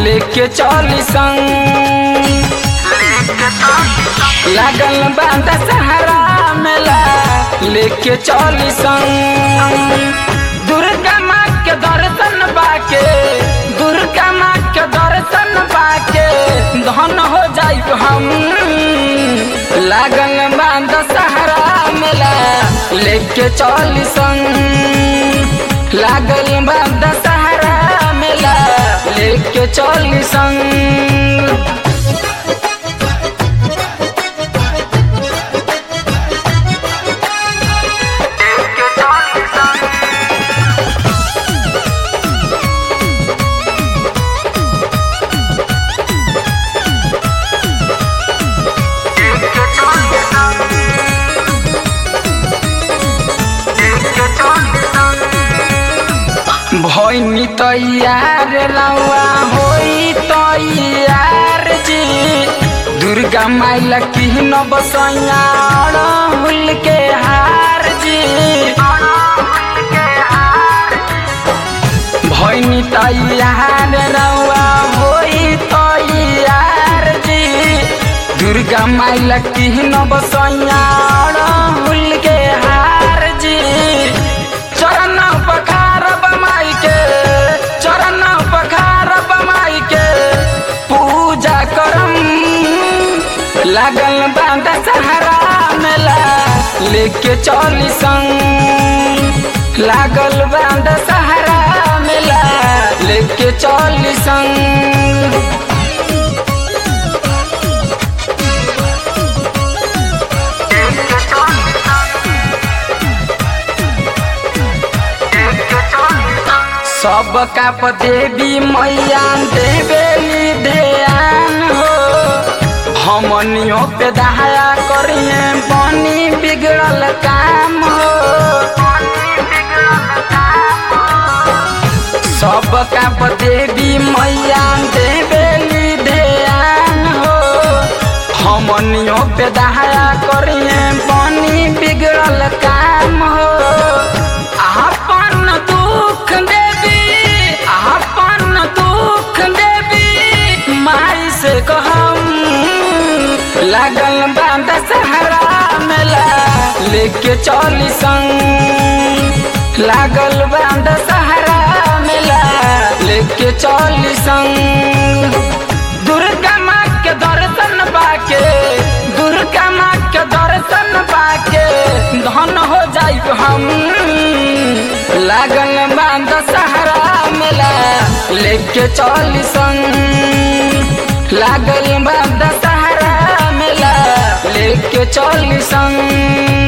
लेके चली संग लागल बांध सहारा मेला लेके चली संग दुर्गा माँ के दर्शन बाके दुर्गा माँ के दर्शन बाके धन हो जाई हम लागल बांध सहारा मेला लेके चली संग लागल बांध सहारा मेला लेके चली संग भैनी तैयार रवा होई तैयार जी दुर्गा माइला की न बसैया हुल के हार जी भैनी तैयार रवा होई तैयार जी दुर्गा माइला की न बसैया हुल के हार जी चरण पखार बमाई के चरण पखार बमाई के पूजा करम लागल बांध सहारा मेला लेके चली संग लागल बांध सहारा मेला लेके चली संग सब काप देवी मैया देवेली ध्यान हो हमनियों पे दहाया करिए बनी बिगड़ल काम हो सब काप देवी मैया देवेली ध्यान हो हमनियों पे दहाया करिए बनी बिगड़ल काम हो आपन दुख देवी आपन दुख देवी माई से कहम लागल बांध सहारा मेला लेके चली संग लागल बांध सहारा मेला लेके चली संग दुर्गा माँ के दर्शन बाके दुर्गा माँ के दर्शन बाके धन हो जाई हम लागल बांध सहारा मेला लेके चली संग लागल बांध सहारा मेला लेके चली संग